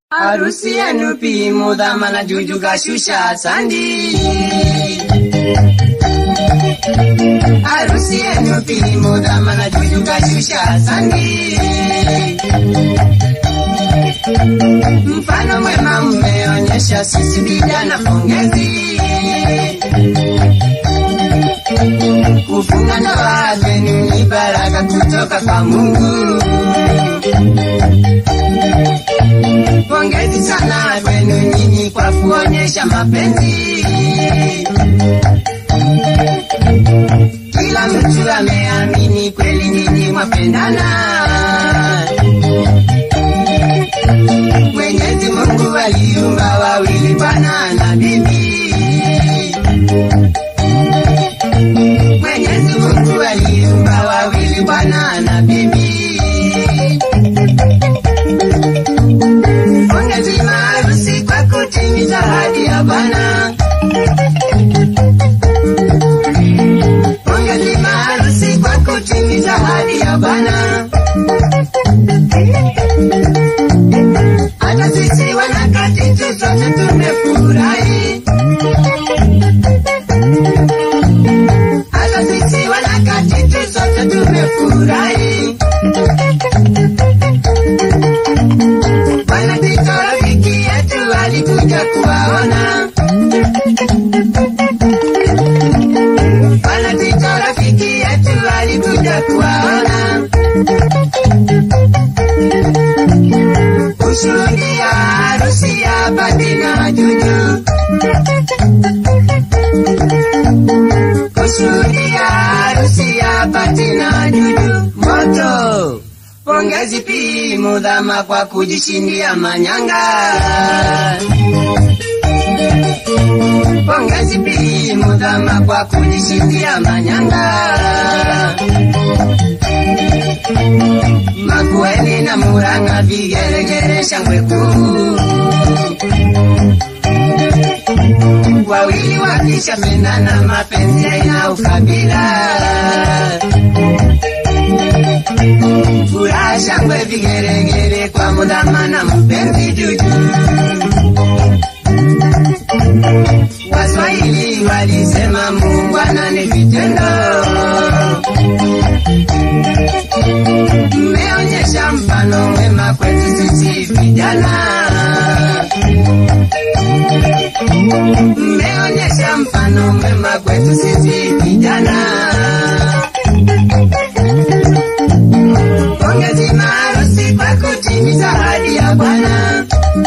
Harusi yenu pimu dhamana juju kashusha sandi. Harusi yenu pimu dhamana juju kashusha sandi. Mfano mwema mmeonyesha sisi vijana pongezi. Kufunga ndoa zenu ni baraka kutoka kwa Mungu. Pongezi sana kwenu nyinyi kwa kuonyesha mapenzi. Kila mtu ameamini kweli nyinyi mwapendana. Mwenyezi Mungu aliumba wawili, bwana na bibi. Mwenyezi Mungu aliumba wawili, bwana na bibi. Pongezi maharusi kwa kutimiza ahadi ya Bwana. Pongezi maharusi kwa kutimiza ahadi ya Bwana. Hata sisi wanakati tu sote tumefurahi. Hata sisi wanakati tu sote tumefurahi. Bwana Tito rafiki yetu alikuja kuwaona. Bwana Tito rafiki yetu alikuja kuwaona. Kushuhudia harusi ya Bati na Juju. Kushuhudia harusi ya Bati na Juju. Moto! Pongezi pimu dhama kwa kujishindia manyanga. Pongezi pimu dhama kwa kujishindia manyanga. Makueni na Murang'a vigelegele shangwe kuu. Wawili wakishapendana mapenzi haina ukabila. Furaha shangwe vigeregere kwa mudhamana mpenzi juju. Waswahili walisema muungwana ni vitendo. Mmeonyesha mfano mwema kwetu sisi vijana. Mmeonyesha mfano mwema kwetu sisi vijana. Pongezi maharusi kwa kutimiza ahadi ya Bwana.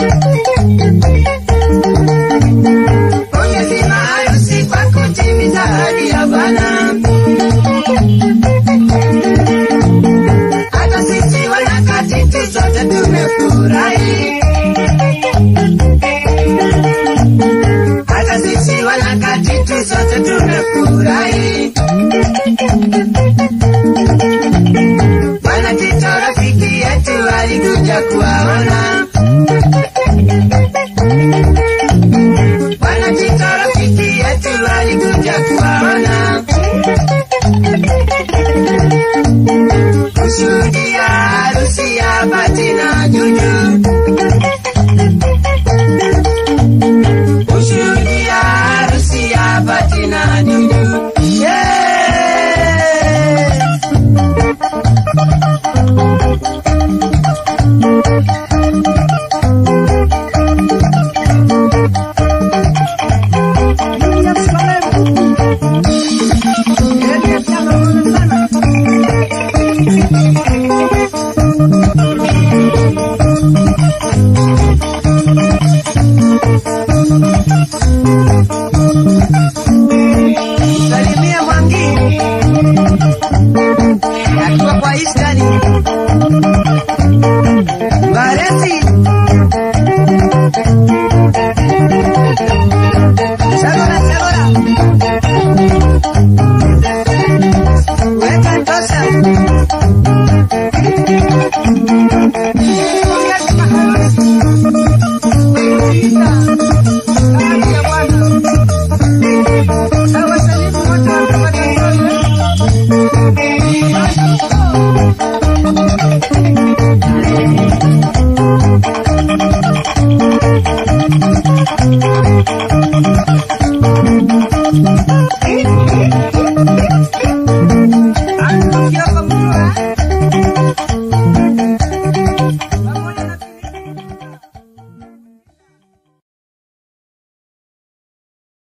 Pongezi maharusi kwa kutimiza ahadi ya Bwana. Hata sisi wanakati tu sote tumefurahi.